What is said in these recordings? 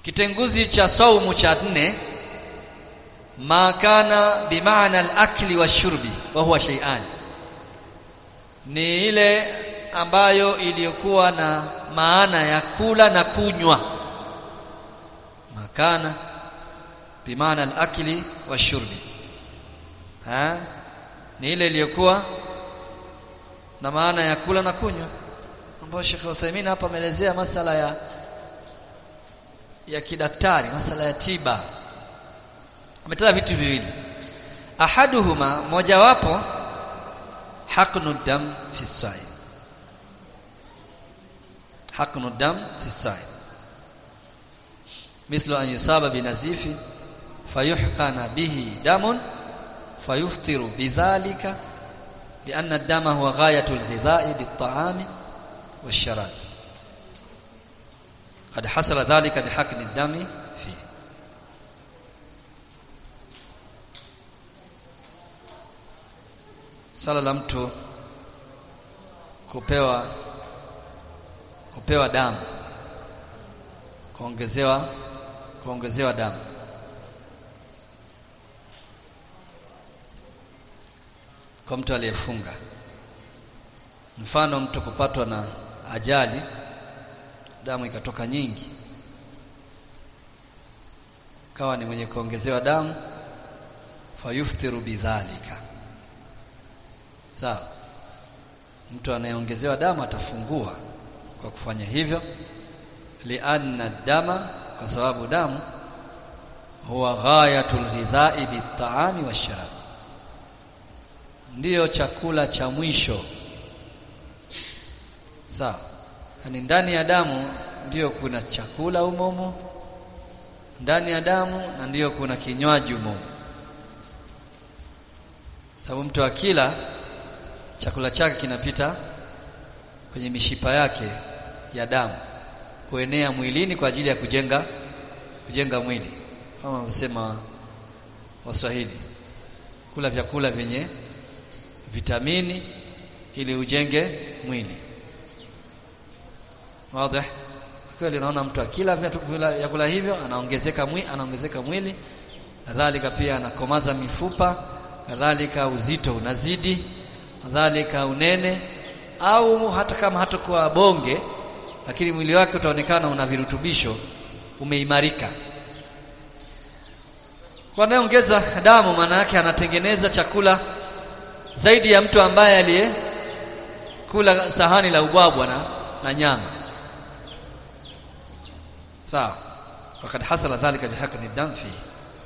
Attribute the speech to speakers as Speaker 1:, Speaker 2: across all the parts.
Speaker 1: kitenguzi cha saumu cha nne ma kana bimaana al-akli washurbi wa huwa shay'an ni ile ambayo iliyokuwa na maana ya kula na kunywa makana bimaana al-akli washurbi ha ni ile iliyokuwa na maana ya kula na kunywa ambayo Sheikh Uthaymeen hapa ameelezea masala ya ya kidaktari masala ya tiba ametaja vitu viwili ahaduhuma mojawapo haqnu dam fi sa'i haqnu dam fi sa'i mithlu an yusaba binazifi fayuhqana bihi damun fayuftiru bidhalika لأن الدم هو غاية الغذاء بالطعام والشراب قد حصل ذلك بحقن الدم فيه sala la mtu kupewa kupewa damu kuongezewa kuongezewa damu kwa mtu aliyefunga mfano mtu kupatwa na ajali damu ikatoka nyingi kawa ni mwenye kuongezewa damu fayuftiru bidhalika sawa mtu anayeongezewa damu atafungua kwa kufanya hivyo lianna dama kwa sababu damu huwa ghayatul ghidha'i bit-ta'ami wash-sharab ndiyo chakula cha mwisho sawa yani ndani ya damu ndiyo kuna chakula umomo ndani ya damu na ndiyo kuna kinywaji umomo sababu mtu akila chakula chake kinapita kwenye mishipa yake ya damu kuenea mwilini kwa ajili ya kujenga kujenga mwili kama wanasema Waswahili kula vyakula vyenye vitamini ili ujenge mwili wazi kweli naona mtu akila vyakula hivyo anaongezeka mwili anaongezeka mwili kadhalika pia anakomaza mifupa kadhalika uzito unazidi kadhalika unene au hata kama hatakuwa bonge lakini mwili wake utaonekana una virutubisho umeimarika kwa anayeongeza damu maana yake anatengeneza chakula zaidi ya mtu ambaye aliye kula sahani la ubwabwa na, na nyama sawa wakad hasala dhalika bihaqni dam fihi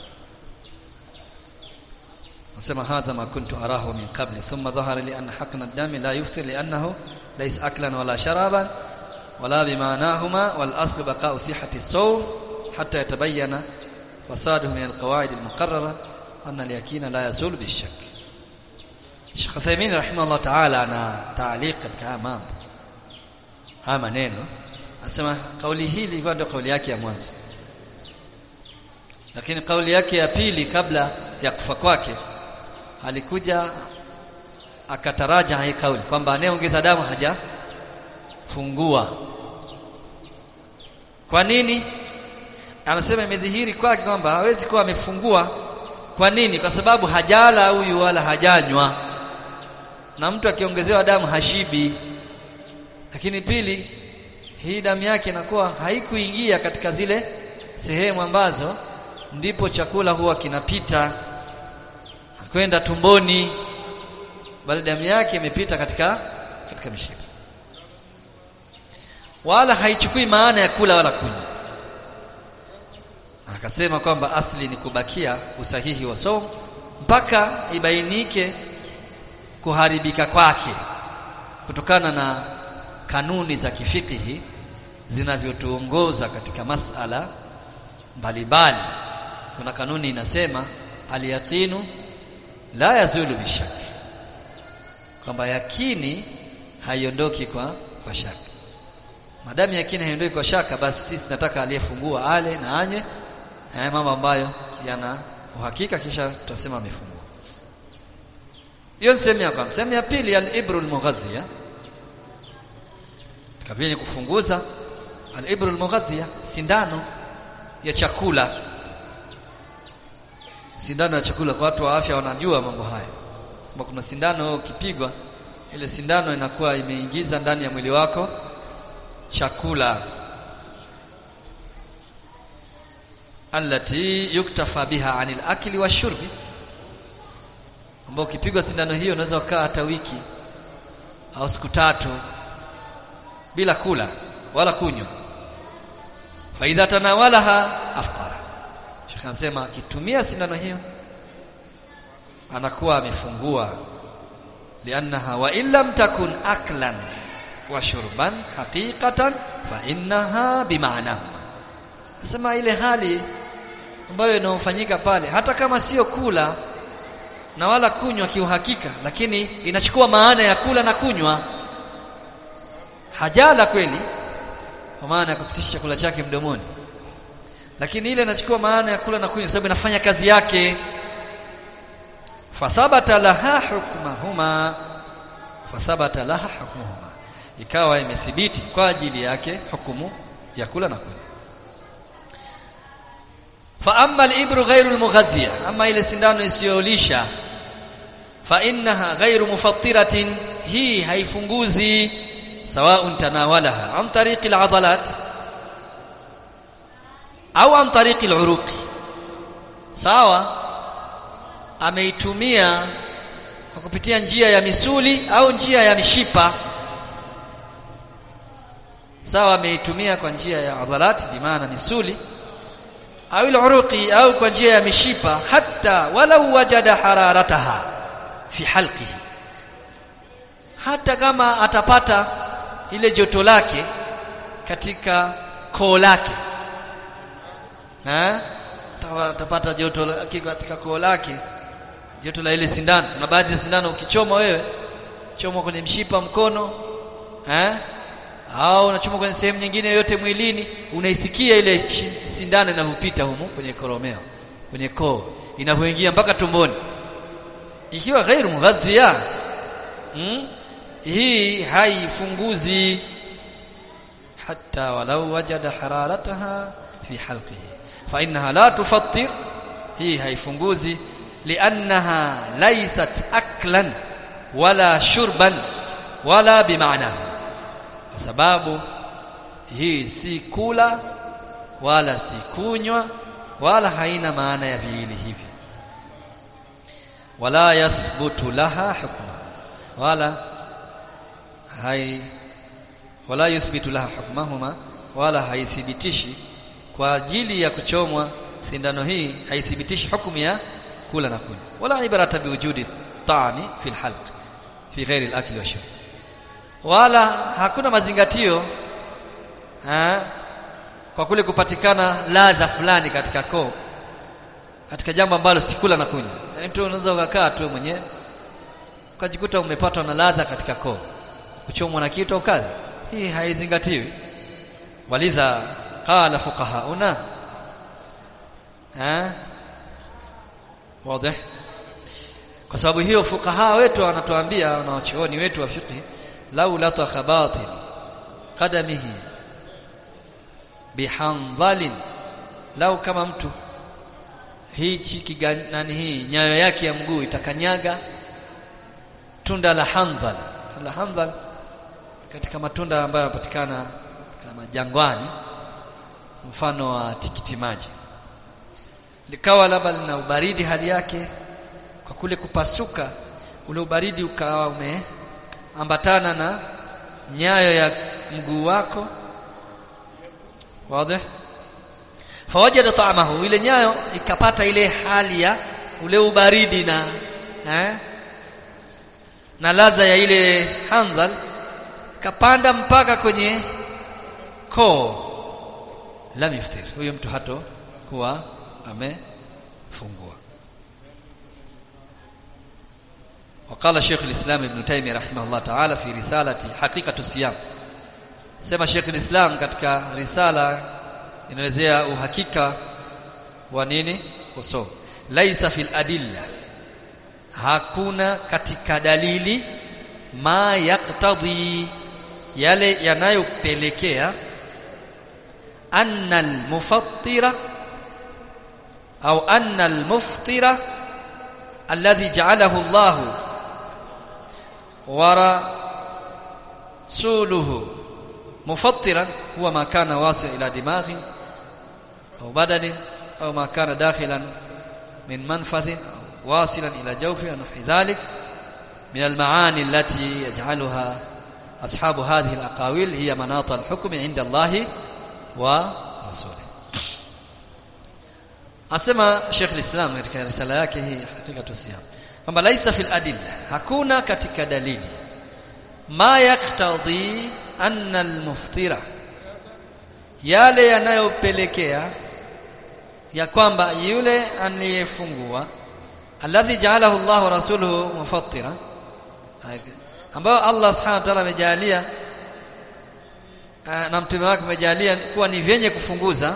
Speaker 1: nasema hadha ma kuntu arahu min qabli thumma dhahara li anna haqna ad-dam la yuftir li annahu laysa aklan wala sharaban wala bimanahuma wal aslu baqa'u sihhati as-sawm hatta yatabayyana fasaduhu min al-qawa'id al-muqarrara anna al-yaqina la yazul bi-shakk Sheikh Uthaymeen rahimahullah ta'ala ana ta'liq katika mambo haya maneno anasema kauli hii ilikuwa ndio kauli yake ya mwanzo lakini kauli yake ya pili kabla ya kufa kwake alikuja akataraja hii kauli kwamba anayeongeza damu haja fungua kwa nini anasema imedhihiri kwake kwamba hawezi kuwa amefungua kwa nini kwa sababu hajala huyu wala hajanywa na mtu akiongezewa damu hashibi lakini pili hii damu yake inakuwa haikuingia katika zile sehemu ambazo ndipo chakula huwa kinapita kwenda tumboni bali damu yake imepita katika katika mishipa wala haichukui maana ya kula wala kunywa akasema kwamba asli ni kubakia usahihi wa somo mpaka ibainike kuharibika kwake kutokana na kanuni za kifikihi zinavyotuongoza katika masala mbalimbali kuna kanuni inasema aliyaqinu la yazulu bishak kwamba yakini haiondoki kwa kwa shaka madamu yakini haiondoki kwa shaka basi sisi tunataka aliyefungua ale na anye haya mambo ambayo yana uhakika kisha tutasema amefungua hiyo ni sehemu ya kwanza sehemu ya pili al-ibru al-mughadhiya kabla kufunguza al-ibru al-mughadhiya sindano ya chakula sindano ya chakula kwa watu wa afya wanajua mambo haya kwamba kuna sindano ukipigwa ile sindano inakuwa imeingiza ndani ya mwili wako chakula allati yuktafa biha anil akli washurbi ambao ukipigwa sindano hiyo unaweza kukaa hata wiki au siku tatu bila kula wala kunywa fa idha tanawalaha aftara Sheikh anasema akitumia sindano hiyo anakuwa amefungua liannaha wa illam takun aklan wa shurban haqiqatan fa innaha bimaana Nasema ile hali ambayo inayofanyika pale hata kama sio kula na wala kunywa kiuhakika lakini inachukua maana ya kula na kunywa hajala kweli kwa maana ya kupitisha chakula chake mdomoni lakini ile inachukua maana ya kula na kunywa sababu inafanya kazi yake fathabata laha hukmahuma fathabata laha hukmuhuma ikawa imethibiti kwa ajili yake hukumu ya kula na kunywa fa amma al-ibru ghayru al-mughadhiya amma ile sindano isiyolisha fa innaha ghayru mufattiratin hii haifunguzi sawa'un tanawalaha an tariqi al-'adalat au an tariqi al-uruq sawa ameitumia kwa kupitia njia ya misuli au njia ya mishipa sawa ameitumia kwa njia ya adhalat bimaana misuli au al-uruqi au kwa njia ya mishipa hata walau wajada hararataha fi halqihi hata kama atapata ile joto lake katika koo lake eh atapata joto lake katika koo lake joto la ile sindano na baadhi ya sindano ukichoma wewe choma kwenye mshipa mkono eh au unachoma kwenye sehemu nyingine yote mwilini unaisikia ile sindano inavyopita humu kwenye koromeo kwenye koo inavyoingia mpaka tumboni ikiwa ghairu mughadhiya hmm? hii haifunguzi hatta walau wajada hararataha fi halqihi fa innaha la tufattir hii haifunguzi liannaha laysat aklan wala shurban wala bimaana kwa sababu hii si kula wala si kunywa wala haina maana ya viwili hivi wala yathbutu laha hukma wala hai wala yuthbitu laha hukmahuma wala haithibitishi kwa ajili ya kuchomwa sindano hii haithibitishi hukumu ya kula na kunywa wala ibarata biwujudi ta'ami fi alhalq fi ghairi al-akli wa shurb wala hakuna mazingatio ha, kwa kule kupatikana ladha fulani katika koo katika jambo ambalo si kula na kunywa yani mtu unaweza ukakaa tu mwenyewe ukajikuta umepatwa na ladha katika koo kuchomwa na kitu au kadhi hii haizingatiwi walidha qala fuqahauna ha wazi kwa sababu hiyo fuqaha wetu wanatuambia wanawachuoni wetu wa fiqh lau latakha batin qadamihi bihandhalin lau kama mtu hichi kiganani hii nyayo yake ya mguu itakanyaga tunda la handhal la handhal katika matunda ambayo yanapatikana kama jangwani mfano wa tikiti maji likawa labda lina ubaridi hali yake kwa kule kupasuka ule ubaridi ukawa umeambatana na nyayo ya mguu wako wazi fawajada ta'amahu ile nyayo ikapata ile hali ya ule ubaridi na eh, na ladha ya ile handhal kapanda mpaka kwenye koo lam yuftir huyo mtu hato kuwa amefungua وقال شيخ الإسلام ابن تيمية رحمه الله تعالى في رسالة حقيقة الصيام sema Sheikh Islam katika risala inaelezea uhakika wa nini kusoma laisa fil adilla hakuna katika dalili ma yaktadhi yale yanayopelekea anna almufattira au anna al-muftira alladhi ja'alahu Allah wa rasuluhu mufattiran huwa ma kana wasil ila dimaghi au badanin au ma kana dakhilan min manfadhin wasilan ila jawfi nahwi dhalik من المعاني التي يجعلها أصحاب هذه الأقاويل هي مناط الحكم عند الله ورسوله asema Sheikh al-Islam katika risala yake hii hakika siyam kwamba laisa fil adilla hakuna katika dalili ma yaktadhi anna al-muftira yale yanayopelekea ya kwamba yule aliyefungua alladhi ja'alahu Allah wa rasuluhu mufattira ambayo Allah subhanahu wa ta'ala amejalia na mtume wake amejalia kuwa ni vyenye kufunguza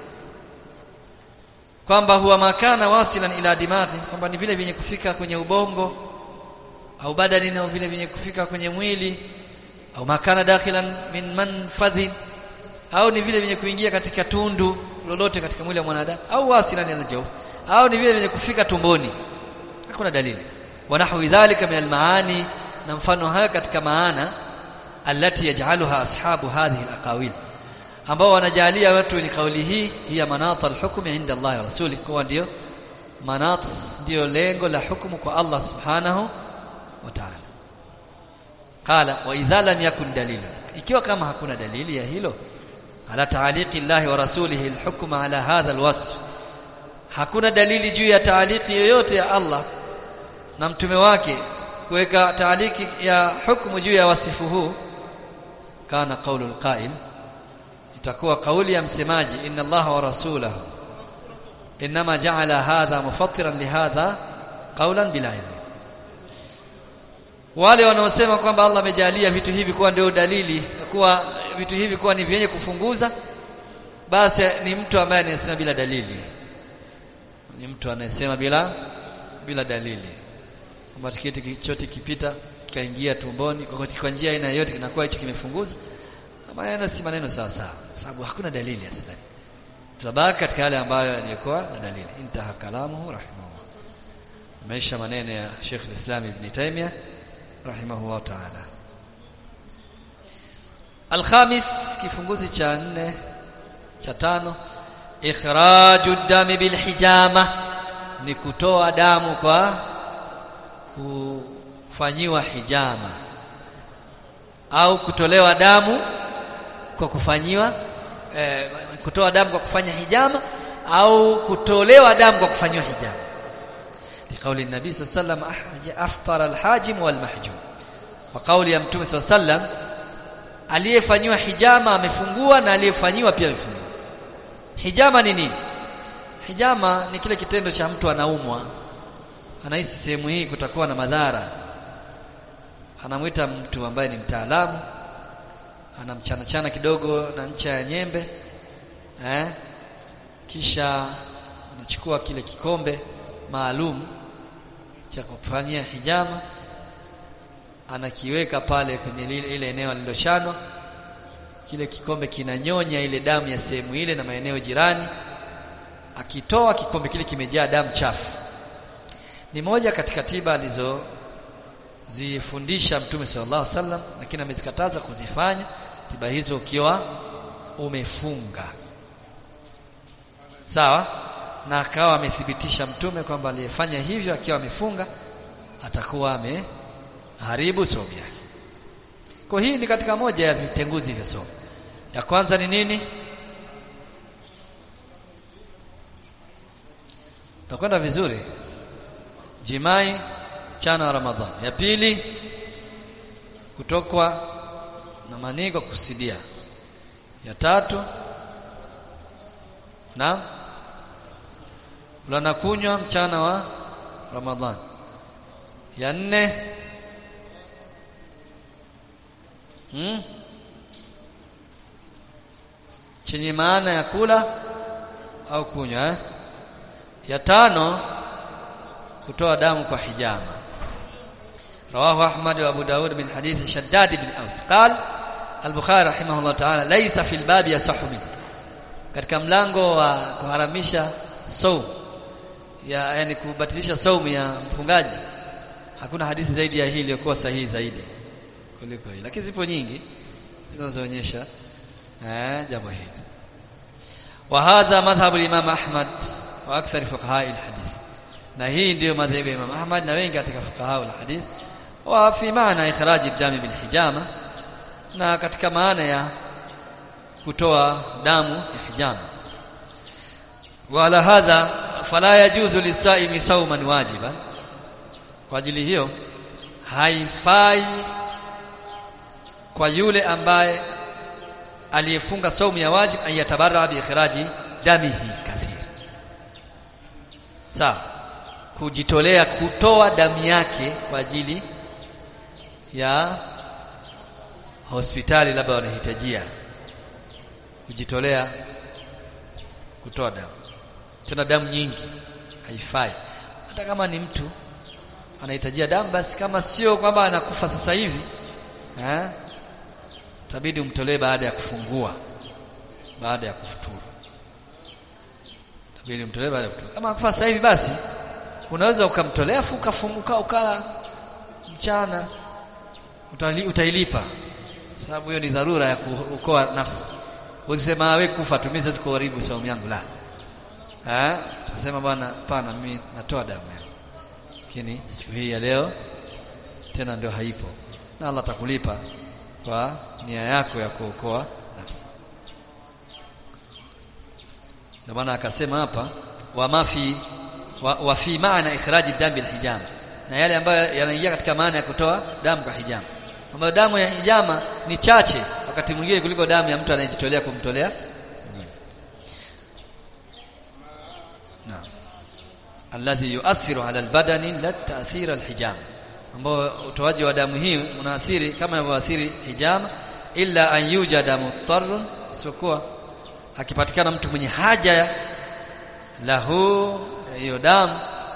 Speaker 1: kwamba huwa makana wasilan ila dimaghi kwamba ni vile vyenye kufika kwenye ubongo au badani au vile vyenye kufika kwenye mwili au makana dakhilan min manfadhin au ni vile vyenye kuingia katika tundu lolote katika mwili wa mwanadamu au wasilan ila jawf au ni vile vyenye kufika tumboni hakuna dalili wanahwi dhalika min almaani na mfano haya katika maana alati yaj'aluha ashabu hadhihi alaqawil ambao wanajalia watu wenye kauli hii hiya manat alhukm inda Allah wa rasuli kwa ndio manat ndio lengo la hukumu kwa Allah subhanahu wa ta'ala qala wa idha lam yakun dalil ikiwa kama hakuna dalili ya hilo ala ta'liqi Allah wa rasulihi alhukm ala hadha alwasf hakuna dalili juu ya taaliki yoyote ya Allah na mtume wake kuweka taaliki ya hukumu juu ya wasifu huu kana qaulu alqa'il itakuwa kauli ya msemaji inna Allah wa rasulahu inma ja'ala hadha mufattiran lihadha qawlan bila ilm wale wanaosema kwamba Allah amejalia vitu hivi kuwa ndio dalili kuwa vitu hivi kuwa ni vyenye kufunguza basi ni mtu ambaye anasema bila dalili ni mtu anayesema bila bila dalili kwamba tiketi chote kipita kikaingia tumboni kwa kwa njia aina yoyote kinakuwa hicho kimefunguza maneno si maneno sawa sawa sababu hakuna dalili aslan tutabaki katika yale ambayo yalikuwa na dalili intaha kalamuhu rahimahullah maisha maneno ya Sheikh al-Islam Ibn Taymiyyah rahimahullah ta'ala Al-Khamis kifunguzi cha nne cha tano ikhraju dami bil hijama ni kutoa damu kwa kufanyiwa hijama au kutolewa damu kwa kufanyiwa eh, kutoa damu kwa kufanya hijama au kutolewa damu kwa kufanyiwa hijama liqauli nabii sallallahu alayhi wasallam aftara alhajim walmahjum wa kauli ya mtume sallallahu alayhi wasallam aliyefanyiwa hijama amefungua na aliyefanyiwa pia amefungua hijama ni nini hijama ni kile kitendo cha mtu anaumwa anahisi sehemu hii kutakuwa na madhara anamwita mtu ambaye ni mtaalamu anamchana chana kidogo na ncha ya nyembe eh kisha anachukua kile kikombe maalum cha kufanyia hijama anakiweka pale kwenye lile, ile eneo lililochanwa kile kikombe kinanyonya ile damu ya sehemu ile na maeneo jirani akitoa kikombe kile kimejaa damu chafu ni moja katika tiba alizo zifundisha mtume sallallahu alaihi wasallam lakini amezikataza kuzifanya tiba hizo ukiwa umefunga sawa na akawa amethibitisha mtume kwamba aliyefanya hivyo akiwa amefunga atakuwa ameharibu somo yake kwa hii ni katika moja ya vitenguzi vya somo ya kwanza ni nini takwenda vizuri jimai chana wa ramadhani ya pili kutokwa na manii kwa kusidia ya tatu na ulana kunywa mchana wa ramadhani ya nne hmm? chenye maana ya kula au kunywa eh? ya tano kutoa damu kwa hijama رواه أحمد وأبو داود من حديث شداد بن أوس قال البخاري رحمه الله تعالى ليس في الباب يصح منه katika mlango wa kuharamisha saum ya yani kubatilisha saumu ya mfungaji hakuna hadithi zaidi ya hii iliyokuwa sahihi zaidi kuliko hii lakini zipo nyingi zinazoonyesha eh jambo hili wa hadha madhhabu al-imam Ahmad wa akthar fuqaha al-hadith na hii ndiyo madhhabu ya Imam Ahmad na wengi katika fuqaha al-hadith wa fi maana ikhraji ad-dami bil hijama na katika maana ya kutoa damu ya hijama wala hadha fala yajuzu lisaimi sauman wajiban kwa ajili hiyo haifai kwa yule ambaye aliyefunga saumu ya wajib ayatabarra bi ikhraji damihi kathir sawa kujitolea kutoa damu yake kwa ajili ya hospitali labda wanahitajia kujitolea kutoa damu tena damu nyingi haifai hata kama ni mtu anahitajia damu basi kama sio kwamba anakufa sasa hivi eh tabidi umtolee baada ya kufungua baada ya kufuturu tabidi umtolee baada ya kufuturu kama akufa sasa hivi basi unaweza ukamtolea afu ukafunguka ukala mchana utali, utailipa sababu hiyo ni dharura ya kuokoa nafsi usisema wewe kufa tumize kuharibu saumu yangu la eh tutasema bwana hapana mimi natoa damu yangu lakini siku hii ya leo tena ndio haipo na Allah atakulipa kwa nia yako ya kuokoa nafsi ndio maana akasema hapa wa mafi wa, wa fi maana ikhraji damu bil hijama na yale ambayo yanaingia katika maana ya kutoa damu kwa hijama ambayo damu ya hijama ni chache wakati mwingine kuliko damu ya mtu anayejitolea kumtolea naam alladhi yuathiru ala albadani la ta'thir alhijama ambao utoaji wa damu hii unaathiri kama inavyoathiri hijama illa an yujada muttarrun sikuwa akipatikana mtu mwenye haja lahu hiyo damu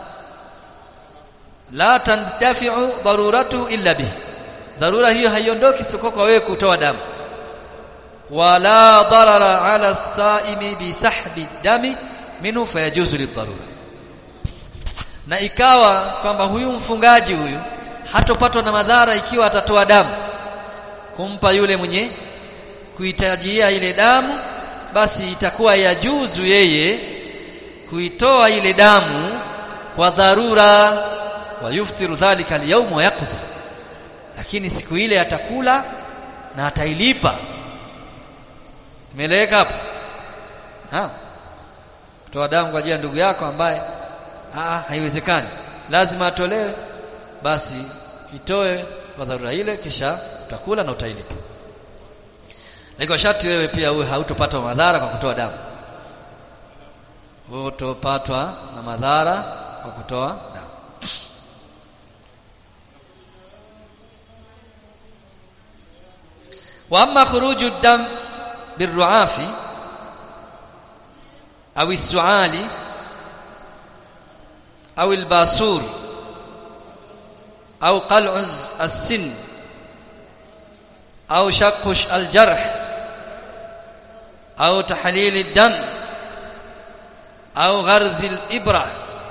Speaker 1: la tandafi'u daruratu illa bihi dharura hiyo haiondoki soko kwa wewe kutoa damu wala darara ala saimi bi sahbi dami minhu fayajuzu lidharura na ikawa kwamba huyu mfungaji huyu hatopatwa na madhara ikiwa atatoa damu kumpa yule mwenye kuhitajia ile damu basi itakuwa yajuzu yeye kuitoa ile damu kwa dharura wa yuftiru dhalika al-yawm wa yaqdi lakini siku ile atakula na atailipa imeeleweka hapo ah kutoa damu kwa ajili ya ndugu yako ambaye ah haiwezekani lazima atolewe basi itoe kwa dharura ile kisha utakula na utailipa lakini sharti wewe pia uwe hautopata madhara kwa kutoa damu utopatwa na madhara kwa kutoa damu wa amma khuruju dam birruafi au السعالي أو الباسور أو قلع السن أو شق الجرح أو تحليل الدم أو غرز الإبرة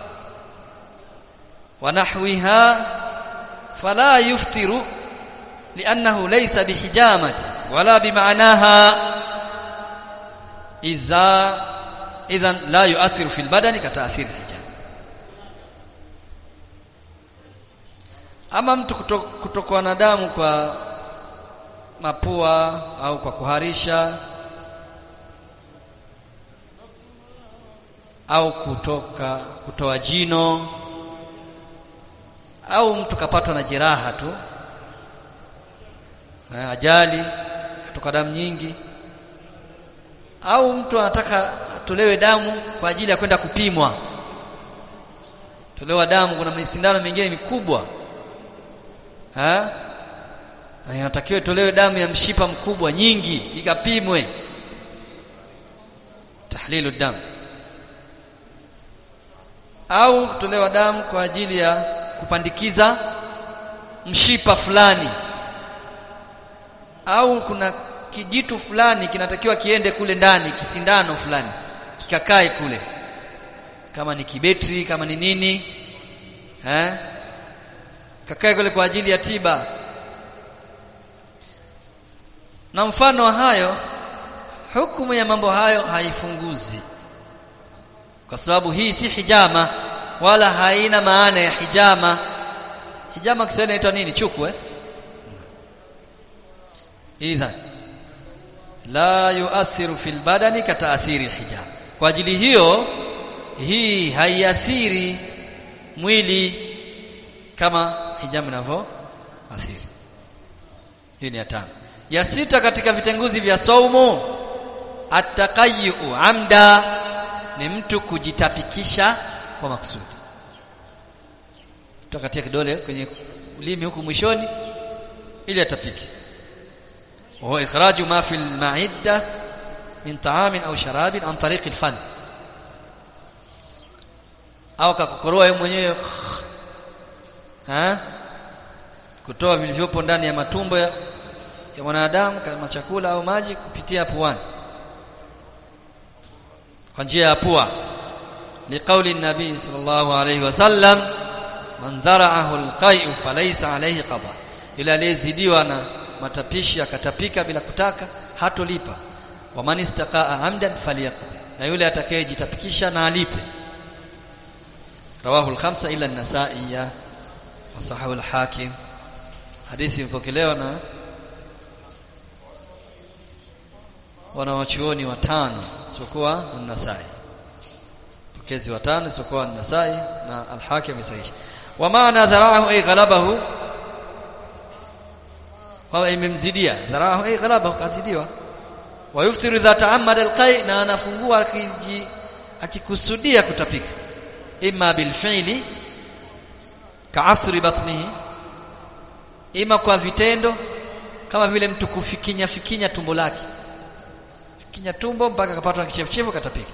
Speaker 1: ونحوها فلا يفتر لأنه ليس بحجامة ولا بمعناها إذا إذا لا يؤثر في البدن كتأثير الحجامة ama mtu kutokwa na damu kwa mapua au kwa kuharisha au kutoka kutoa jino au mtu kapatwa na jeraha tu ajali kutoka damu nyingi au mtu anataka atolewe damu kwa ajili ya kwenda kupimwa tolewa damu kuna misindano mingine mikubwa ha na inatakiwa tolewe damu ya mshipa mkubwa nyingi ikapimwe tahlilu damu au kutolewa damu kwa ajili ya kupandikiza mshipa fulani au kuna kijitu fulani kinatakiwa kiende kule ndani kisindano fulani kikakae kule kama ni kibetri kama ni nini eh kakae kule kwa ajili ya tiba na mfano wa hayo hukumu ya mambo hayo haifunguzi kwa sababu hii si hijama wala haina maana ya hijama hijama Kiswahili inaitwa nini chuku eh idhan la yuathiru fil badani kataathiri alhijab kwa ajili hiyo hii haiathiri mwili kama hijab inavyo athiri hii ni ya tano ya sita katika vitenguzi vya saumu ataqayyu amda ni mtu kujitapikisha kwa makusudi tutakatia kidole kwenye ulimi huku mwishoni ili atapike وهو إخراج ما في المعدة من طعام أو شراب عن طريق الفم au kakokoroa yeye mwenyewe ha kutoa vilivyopo ndani ya matumbo ya, ya mwanadamu kama chakula au maji kupitia puani kwa njia ya pua liqauli nabii sallallahu alayhi wasallam man dhara'ahu alqai'u falaysa alayhi qada ila aliyezidiwa na matapishi akatapika bila kutaka hatolipa wa man istaqaa amdan falyaqdi na yule atakayejitapikisha na alipe rawahu al-khamsa ila an-nasa'i wa sahahu al-hakim hadithi imepokelewa na wanawachuoni watano isipokuwa an-nasai pokezi watano isipokuwa an-nasai na al-hakim sahihi wa maana dhara'ahu ay ghalabahu kwa imemzidia dhara'ahu ay ghalabahu kazidiwa wa yuftiru idha ta'ammada al-qai na anafungua akiji akikusudia kutapika imma bil fi'li ka'asri batnihi ima kwa vitendo kama vile mtu kufikinya fikinya tumbo lake fikinya tumbo mpaka akapatwa na kichefuchefu katapika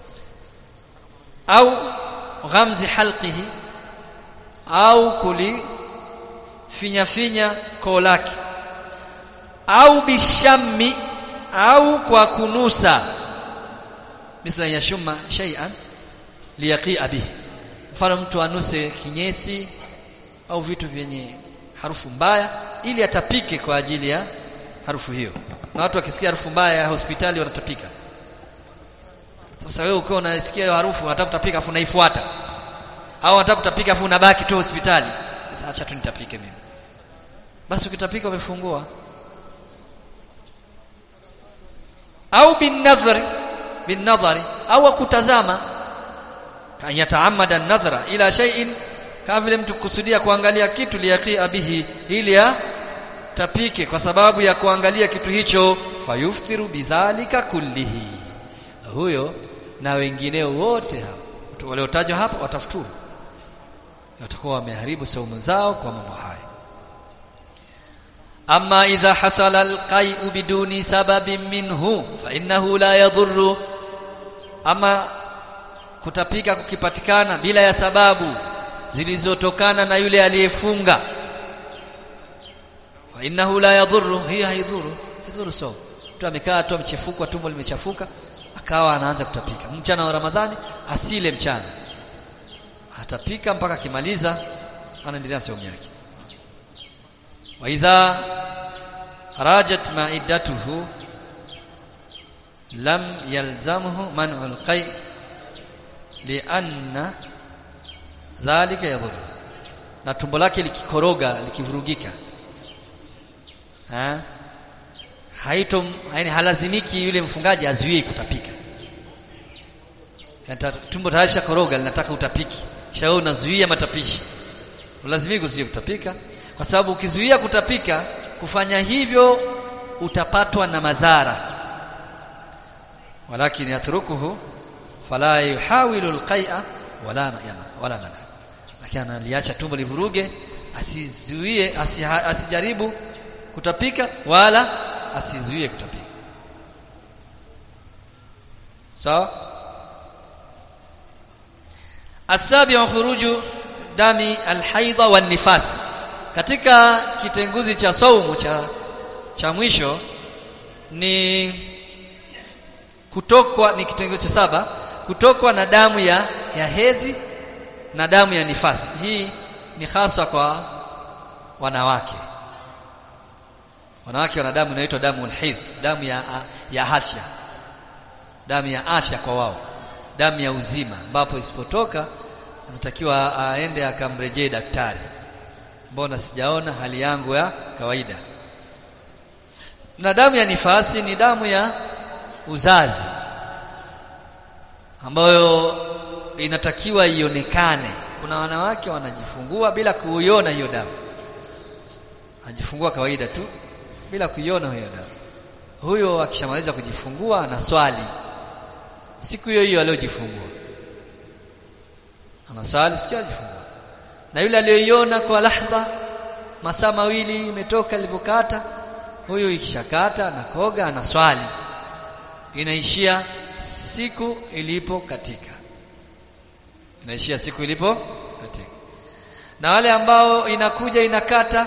Speaker 1: au ghamzi halqihi au kuli finya finya koo lake au bishammi au kwa kunusa mithla yashuma shay'an liyaqia bihi mfano mtu anuse kinyesi au vitu vyenye harufu mbaya ili atapike kwa ajili ya harufu hiyo na watu wakisikia harufu mbaya ya hospitali wanatapika sasa wewe ukiwa unasikia hiyo harufu unataka kutapika afu unaifuata au unataka kutapika afu unabaki tu hospitali sasa acha tu nitapike mimi basi ukitapika umefungua au binadhari binadhari au kutazama kan yataamada an-nadhra ila shay'in kama vile mtu kusudia kuangalia kitu liyaqia bihi ili ya tapike kwa sababu ya kuangalia kitu hicho fayuftiru bidhalika kullihi huyo na wengineo wote hao waliotajwa hapa watafuturu watakuwa wameharibu saumu zao kwa mambo haya amma idha hasala alqai'u biduni sababin minhu fa innahu la yadhurru ama kutapika kukipatikana bila ya sababu zilizotokana na yule aliyefunga wa innahu la yadhurru hiya haidhuru haidhuru so mtu amekaa tu amechefuka tumbo limechafuka akawa anaanza kutapika mchana wa ramadhani asile mchana atapika mpaka akimaliza anaendelea saumu yake wa idha rajat ma'iddatuhu lam yalzamhu man'u al-qai' lianna dhalika yadhuru na tumbo lake likikoroga likivurugika ha haito yani halazimiki yule mfungaji azuie kutapika Yata, tumbo tayari koroga linataka utapiki kisha wewe unazuia matapishi lazimiki kuzuia kutapika kwa sababu ukizuia kutapika kufanya hivyo utapatwa na madhara walakin yatrukuhu fala yuhawilu alqai'a wala yama wala mana lakini analiacha tumbo livuruge asizuie asijaribu kutapika wala asizuie kutapika sawa asabiu khuruju dami alhaidha wan nifas katika kitenguzi cha saumu cha cha mwisho ni kutokwa ni kitenguzi cha saba kutokwa na damu ya ya hedhi na damu ya nifasi hii ni hasa kwa wanawake wanawake wana damu inaitwa damu ulhidh damu ya ya afya damu ya afya kwa wao damu ya uzima ambapo isipotoka anatakiwa aende akamrejee daktari mbona sijaona hali yangu ya kawaida na damu ya nifasi ni damu ya uzazi ambayo inatakiwa ionekane kuna wanawake wanajifungua bila kuiona hiyo damu anajifungua kawaida tu bila kuiona hiyo damu huyo akishamaliza kujifungua anaswali siku hiyo hiyo aliyojifungua anaswali siku alijifungua na yule aliyoiona kwa lahdha masaa mawili imetoka ilivyokata huyu ikishakata na koga anaswali inaishia siku ilipo katika inaishia siku ilipo katika na wale ambao inakuja inakata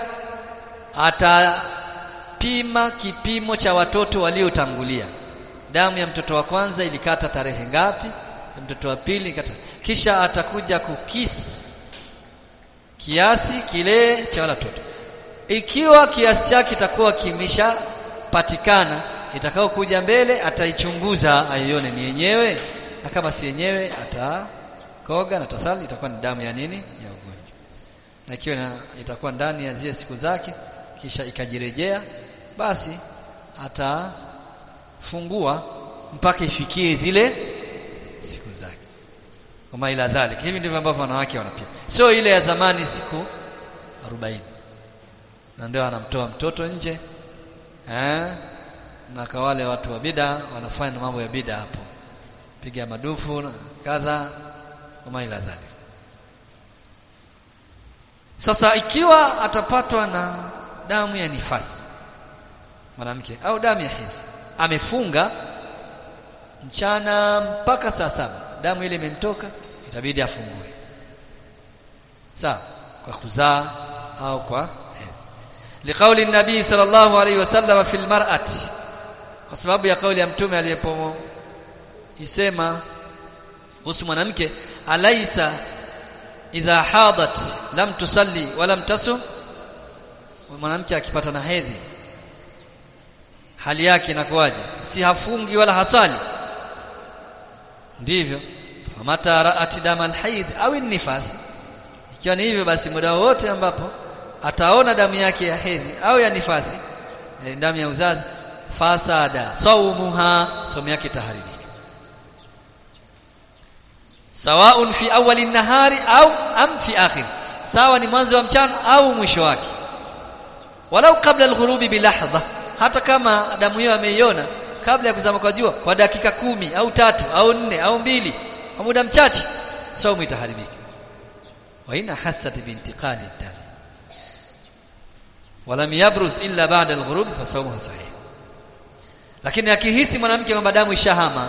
Speaker 1: atapima kipimo cha watoto waliotangulia damu ya mtoto wa kwanza ilikata tarehe ngapi ya mtoto wa pili ilikata kisha atakuja kukisi kiasi kile cha wale watoto ikiwa kiasi chake kitakuwa kimeshapatikana itakao kuja mbele ataichunguza aione ni yenyewe na kama si yenyewe atakoga na tasali itakuwa ni damu ya nini ya ugonjwa na ikiwa itakuwa ndani ya zile siku zake kisha ikajirejea basi atafungua mpaka ifikie zile siku zake kama ila dhalik hivi ndivyo ambavyo wanawake wanapima sio ile ya zamani siku 40 na ndio anamtoa mtoto nje eh na kwa wale watu wa bida wanafanya mambo ya bida hapo piga madufu na kadha kama ila dhalik sasa ikiwa atapatwa na damu ya nifasi mwanamke au damu ya hedhi amefunga mchana mpaka saa saba damu ile imemtoka itabidi afungue sawa kwa kuzaa au kwa hedhi liqauli nabii sallallahu alaihi wasallam fil mar'ati kwa sababu ya kauli ya mtume aliyepo isema kuhusu mwanamke alaisa idha hadat lam tusalli wa lam tasum mwanamke akipata na hedhi hali yake inakuwaje si hafungi wala hasali ndivyo famata raat dama alhaid au nifas ikiwa ni hivyo basi muda wote ambapo ataona damu yake ya hedhi au ya nifasi damu ya uzazi fasada saumuha somo yake itaharibika sawaun fi awali nahari au am fi akhir sawa ni mwanzo wa mchana au mwisho wake walau kabla alghurubi bilahdha hata kama damu hiyo ameiona kabla ya kuzama kwa jua kwa dakika kumi au tatu au nne au mbili kwa muda mchache saumu itaharibika wa ina hasat bintiqali dam walam yabruz illa ba'da alghurub fa sawmuhu sahih lakini akihisi mwanamke kwamba damu ishahama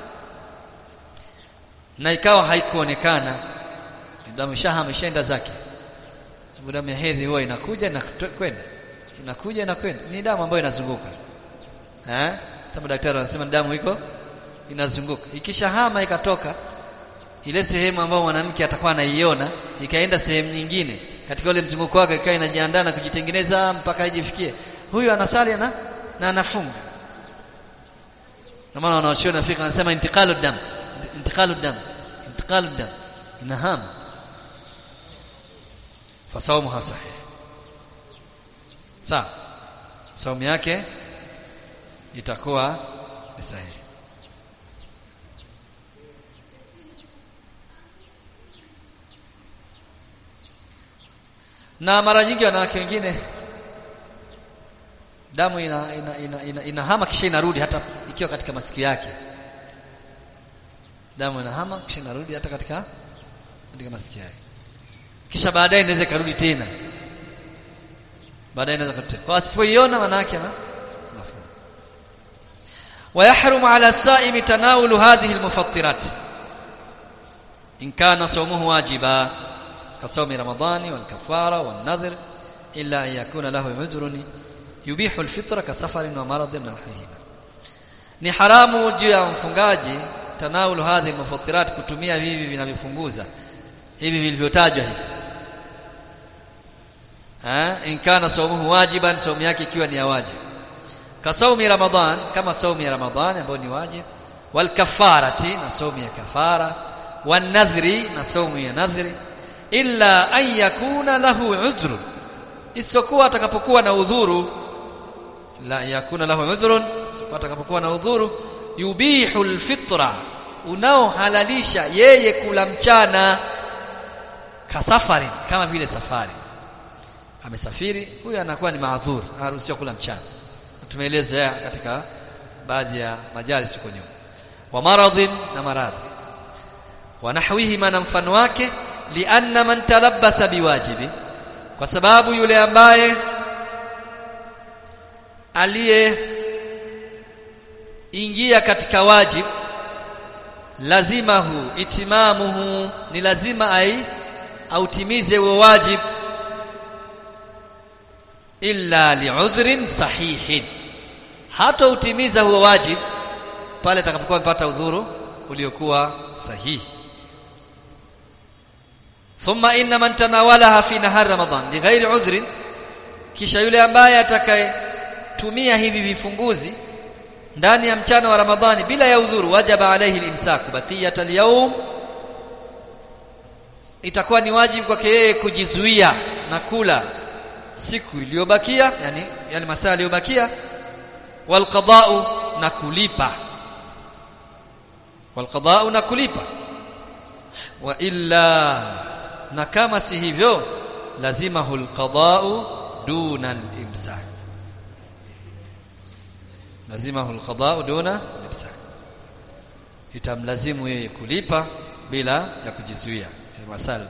Speaker 1: na ikawa haikuonekana damu ishahama ishaenda zake sababu damu ya hedhi huwa inakuja na kwenda inakuja na kwenda ni damu ambayo inazunguka eh kama daktari anasema damu iko inazunguka ikishahama ikatoka ile sehemu ambayo mwanamke atakuwa anaiona ikaenda sehemu nyingine katika ule mzunguko wake ikawa inajiandaa na kujitengeneza mpaka ijifikie huyu anasali na na anafunga na maana wanaochuoni nafika anasema intiqalu dam intiqalu dam intiqalu dam inahama fasawmuha sahih sawa saumu yake itakuwa ni sahihi na mara nyingi wanawake wengine damu ina ina, ina, ina, inahama kisha inarudi hata ikiwa katika masikio yake damu inahama kisha inarudi hata katika katika masikio yake kisha baadaye inaweza ikarudi tena baadaye inaweza kurudi kwa asipoiona manake na ويحرم على الصائم تناول هذه المفطرات إن كان صومه واجبا كصوم رمضان والكفارة والنذر إلا أن يكون له عذر يبيح الفطر كسفر ومرض ونحوهما ni haramu juu ya mfungaji tanawulu hadhi mufatirat kutumia hivi vinavyofunguza hivi vilivyotajwa hivi eh in kana sawmuhu wajiban saumu yake ikiwa ni ya wajib kasaumi ramadhan kama saumu ya ramadhan ambayo ni wajib wal kafarati na saumu ya kafara wan nadhri na saumu ya nadhri illa an yakuna lahu udhrun isipokuwa atakapokuwa na udhuru la yakuna lahu udhrun isipokuwa atakapokuwa na udhuru yubihu alfitra unaohalalisha yeye kula mchana kasafari kama vile safari amesafiri huyu anakuwa ni maadhur anaruhusiwa kula mchana tumeeleza katika baadhi ya majalis huko nyuma wa maradhin na maradhi wa nahwihi na mfano wake lianna man talabbasa biwajibi kwa sababu yule ambaye aliye ingia katika wajib lazimahu itimamuhu ni lazima ai autimize huo wajib illa li'udhrin sahihin hata utimiza huo wajib pale atakapokuwa amepata udhuru uliokuwa sahihi thumma inna man tanawalaha fi nahar ramadan lighairi udhrin kisha yule ambaye atakayetumia hivi vifunguzi ndani ya mchana wa ramadhani bila ya udhuru wajaba alayhi al-imsak baqiyat al-yawm itakuwa ni wajibu kwake yeye kujizuia na kula siku iliyobakia yani yale masaa yaliyobakia wal qada'u na kulipa wal qada'u na kulipa wa illa na kama si hivyo lazima hul qada'u duna al-imsak lazima hul qada'u duna al-imsak itamlazimu yeye kulipa bila ya kujizuia masaa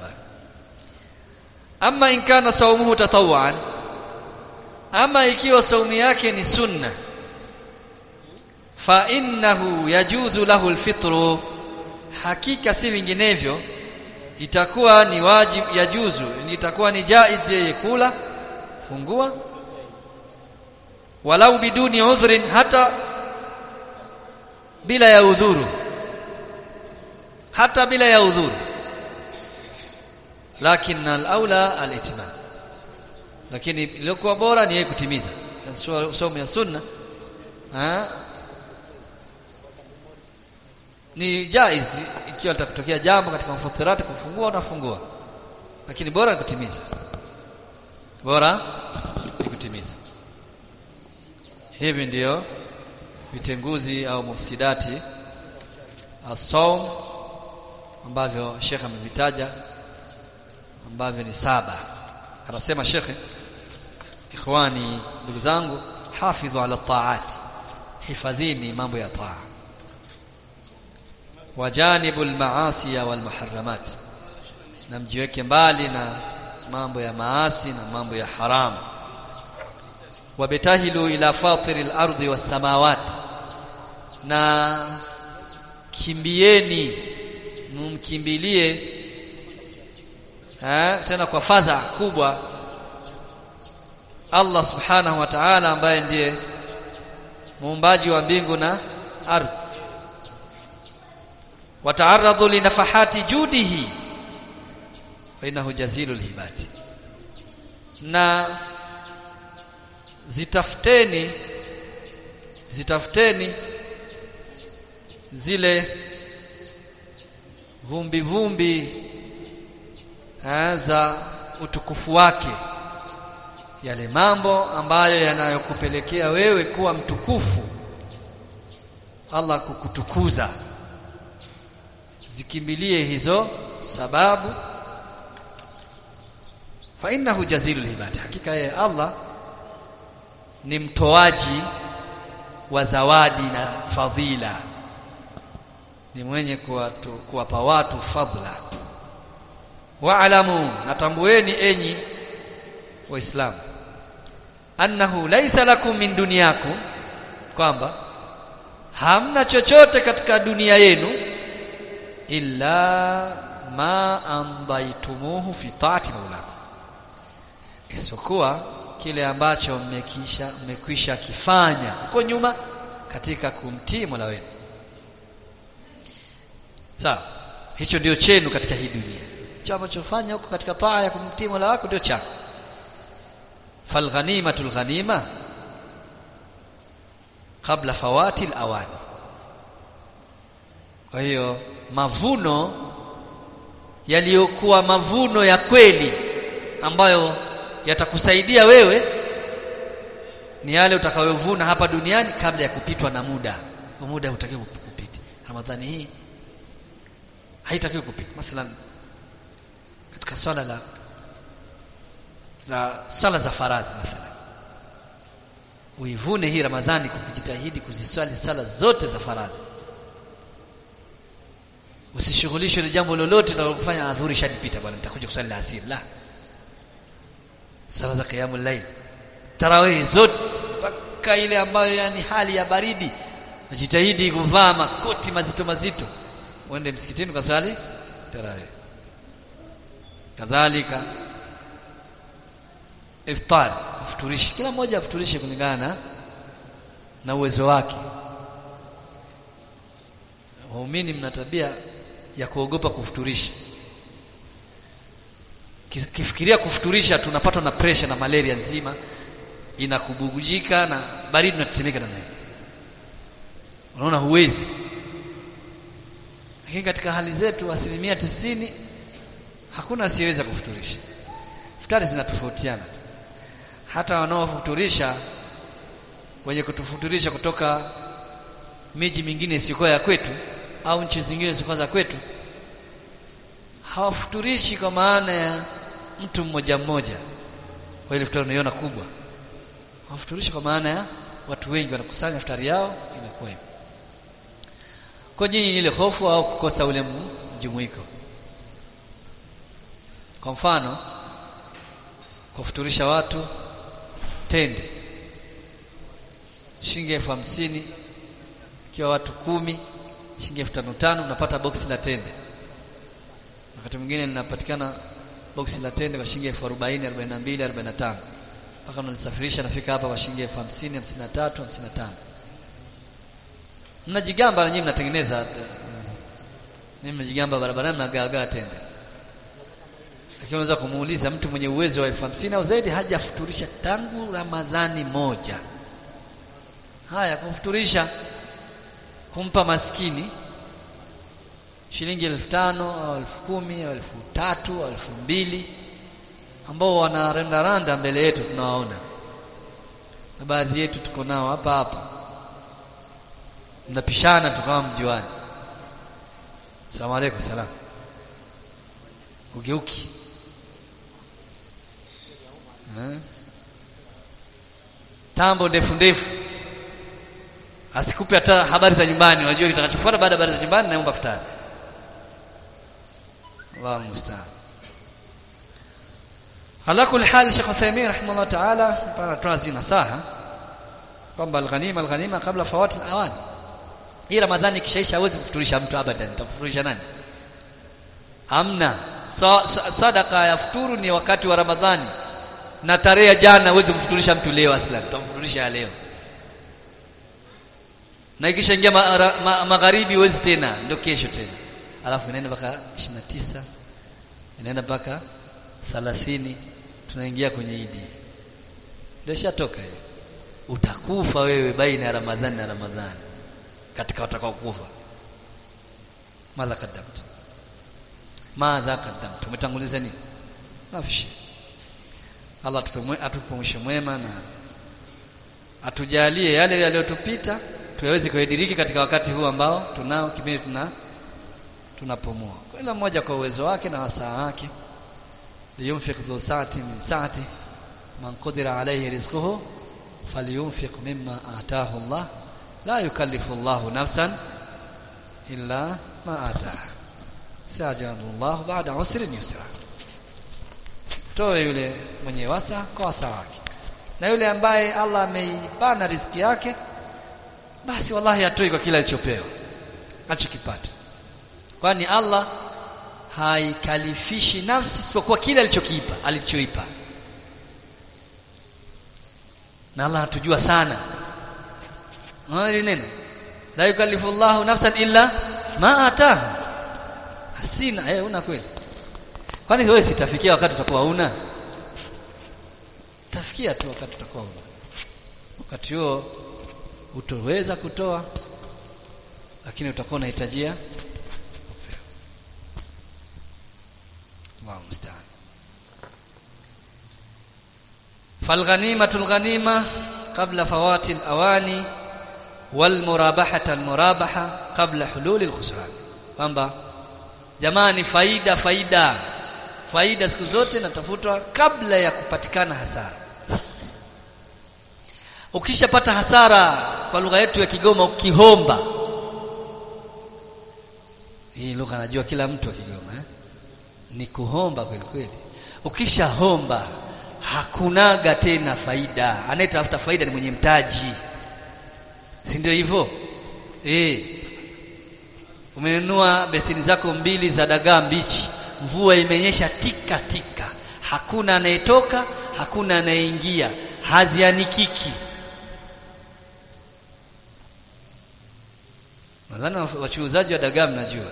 Speaker 1: ama in kana saumuhu tatawwan ama ikiwa saumu yake ni sunna fa innahu yajuzu lahu alfitru hakika si vinginevyo itakuwa ni wajib yajuzu itakuwa ni jaiz yeye kula fungua walau biduni udhrin hata bila ya udhuru hata bila ya udhuru lakini al-aula al-itmam lakini iliyokuwa bora ni yeye kutimiza somo ya sunna ha? ni jaiz ikiwa litakutokea jambo katika mfutirati kufungua unafungua lakini bora ni kutimiza bora ni kutimiza hivi ndiyo vitenguzi au mufsidati as-sawm ambavyo Sheikh amevitaja ambavyo ni saba anasema shekhe ikhwani ndugu zangu hafidhu ala taat hifadhini mambo ya taa wajanibu almaasi wal muharramat na mjiweke mbali na mambo ya maasi na mambo ya haramu wabtahilu ila fatiri al-ardi was samawati na kimbieni mumkimbilie eh, tena kwa fadha kubwa Allah subhanahu wa ta'ala ambaye ndiye muumbaji wa mbingu na ardhi wataaradhu linafahati judihi wa innahu jazilul hibati na zitafuteni zitafuteni zile vumbi vumbi za utukufu wake yale mambo ambayo yanayokupelekea wewe kuwa mtukufu Allah kukutukuza zikimbilie hizo sababu fa innahu jazilul ibad hakika yeye Allah ni mtoaji wa zawadi na fadhila ni mwenye kuwapa watu fadhila wa'lamu natambueni enyi waislamu annahu laysa lakum min dunyakum kwamba hamna chochote katika dunia yenu illa ma andaitumuhu fi taati maulakum isipokuwa kile ambacho mmekisha mmekwisha kifanya huko nyuma katika kumtii Mola wenu sawa hicho ndio chenu katika hii dunia hicho ambacho fanya huko katika taa ya kumtii Mola wako ndio chako falghanimatul ghanima kabla fawati alawani kwa hiyo mavuno yaliyokuwa mavuno ya kweli ambayo yatakusaidia wewe ni yale utakayovuna hapa duniani kabla ya kupitwa na muda kwa muda hutakiwi kupita ramadhani hii haitakiwi kupita mathalan katika swala la la swala za faradhi mathalan uivune hii ramadhani kwa kujitahidi kuziswali sala zote za faradhi usishughulishwe na jambo lolote litakalokufanya adhuri shadipita bwana nitakuja kusali asiri la sala za qiyamul layl tarawih zote mpaka ile ambayo yani hali ya baridi najitahidi kuvaa makoti mazito mazito uende msikitini kwa swali tarawih kadhalika iftar afuturishi kila mmoja afuturishe kulingana na uwezo wake waumini mna tabia ya kuogopa kufuturisha kifikiria kufuturisha tunapatwa na pressure na malaria nzima inakubugujika na baridi unatetemeka namna hiyo unaona huwezi lakini katika hali zetu asilimia tisini hakuna asiyeweza kufuturisha futari zinatofautiana hata wanaofuturisha wenye kutufuturisha kutoka miji mingine isiyokuwa ya kwetu au nchi zingine zisizokuwa za kwetu hawafuturishi kwa maana ya mtu mmoja mmoja kwa ile futari unaiona kubwa hawafuturishi kwa maana ya watu wengi wanakusanya futari yao inakuwa hivyo kwa nyinyi ile hofu au kukosa ule mjumuiko kwa mfano kufuturisha watu tende shilingi elfu hamsini ikiwa watu kumi shilingi elfu tano tano unapata boksi la tende wakati mwingine linapatikana boksi la tende kwa shilingi elfu arobaini arobaini na mbili arobaini na tano mpaka unalisafirisha nafika hapa kwa shilingi elfu hamsini hamsini na tatu hamsini na tano mnajigamba na nyinyi mnatengeneza nyinyi mnajigamba barabarani mnagaagaa tende lakini unaweza kumuuliza mtu mwenye uwezo wa elfu hamsini au zaidi hajafuturisha tangu Ramadhani moja haya kumfuturisha kumpa maskini shilingi elfu tano au elfu kumi au elfu tatu au elfu mbili ambao wanarandaranda mbele yetu tunawaona na baadhi yetu tuko nao hapa hapa mnapishana tukawa mjuani salamu alaykum salam ugeuki eh? tambo ndefu ndefu asikupe hata habari za nyumbani unajua kitakachofuata baada ya habari za nyumbani naomba futari Allah musta'an ala kulli hal Sheikh Uthaymeen rahimahullah ta'ala para tunazi nasaha kwamba alghanima alghanima kabla fawati alawani hii ramadhani kishaisha hawezi kufuturisha mtu abadan tafuturisha nani amna so, so, sadaka ya futuru ni wakati wa ramadhani na tarehe ya jana huwezi kufuturisha mtu leo aslan tutamfuturisha leo na ikishaingia ma, ma, magharibi huwezi tena ndio kesho tena alafu inaenda mpaka 29 inaenda mpaka 30 tunaingia kwenye idi ndio shatoka hiyo utakufa wewe baina ya ramadhani na ramadhani katika watakao kufa madha kaddamt madha kaddamt umetanguliza nini mafishi Allah atupe mwisho mwema na atujalie yale yaliyotupita tuyaweze kuyadiriki katika wakati huu ambao tunao kipindi tuna tunapumua kila mmoja kwa uwezo wake na wasaa wake liyunfiq dhu saati min saati man qadira alayhi rizquhu falyunfiq mimma ataahu Allah la yukallifu Allah nafsan illa ma ataaha sajana Allah ba'da usrin yusra toe yule mwenye wasa kwa wasa wake na yule ambaye Allah ameibana riziki yake basi wallahi atoi kwa kila alichopewa alichokipata kwani Allah haikalifishi nafsi isipokuwa kile alichokiipa alichoipa na Allah hatujua sana unaona neno la yukallifu Allahu nafsan illa ma ataha sina eh una kweli kwani wewe sitafikia wakati utakuwa una tafikia tu wakati utakuwa una wakati huo utoweza kutoa lakini utakuwa unahitajia Allahu musta'an فالغنيمة الغنيمة قبل فوات الأواني والمرابحة المرابحة قبل حلول الخسران kwamba jamani faida faida faida siku zote natafutwa kabla ya kupatikana hasara ukishapata hasara kwa lugha yetu ya Kigoma ukihomba hii lugha najua kila mtu wa Kigoma eh? ni kuhomba kweli kweli ukishahomba hakunaga tena faida anayetafuta faida ni mwenye mtaji si ndio hivyo eh umenunua besini zako mbili za dagaa mbichi mvua imenyesha tika tika hakuna anayetoka hakuna anayeingia hazianikiki nadhani wachuuzaji wa dagaa mnajua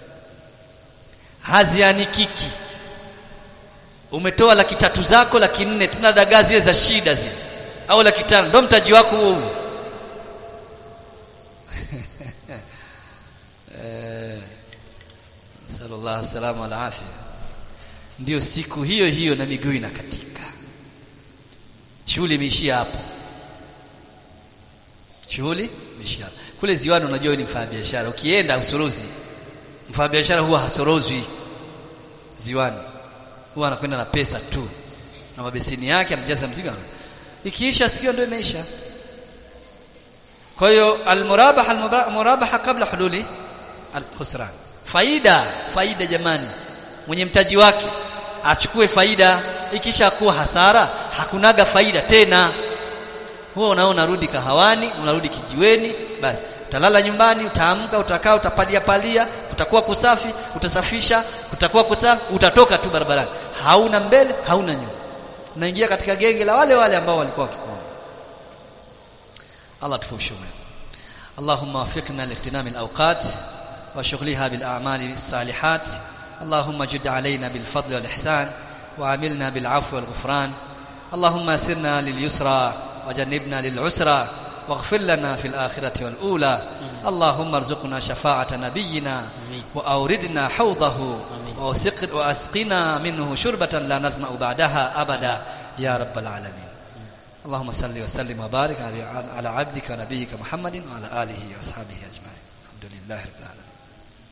Speaker 1: hazianikiki umetoa laki tatu zako laki nne tena dagaa zile za shida zile au laki tano ndo mtaji wako huo huo sallallahu salama ala afya ndio siku hiyo hiyo na miguu inakatika shughuli imeishia hapo shughuli imeishia hapo kule ziwani unajua ni mfanya biashara ukienda usorozi mfanya biashara huwa hasorozwi ziwani huwa anakwenda na pesa tu na mabesini yake anajaza mzigo ikiisha sikio ndio imeisha kwa hiyo almurabaha almurabaha kabla hululi alkhusran faida faida jamani mwenye mtaji wake achukue faida ikisha kuwa hasara hakunaga faida tena huo unao unarudi kahawani unarudi kijiweni basi utalala nyumbani utaamka utakaa utapalia palia utakuwa kusafi utasafisha utakuwa kusafi utatoka tu barabarani hauna mbele hauna nyuma unaingia katika genge la wale wale ambao walikuwa wakikuona Allah tufushume اللهم وفقنا لاغتنام الأوقات وشغلها بالأعمال الصالحات اللهم جد علينا بالفضل والإحسان وعاملنا بالعفو والغفران اللهم سرنا لليسرى وجنبنا للعسرى واغفر لنا في الآخرة والأولى اللهم ارزقنا شفاعة نبينا وأوردنا حوضه وأسقنا منه شربة لا نظمأ بعدها أبدا يا رب العالمين اللهم صل وسلم وبارك على عبدك ونبيك محمد وعلى آله وأصحابه أجمعين الحمد لله رب العالمين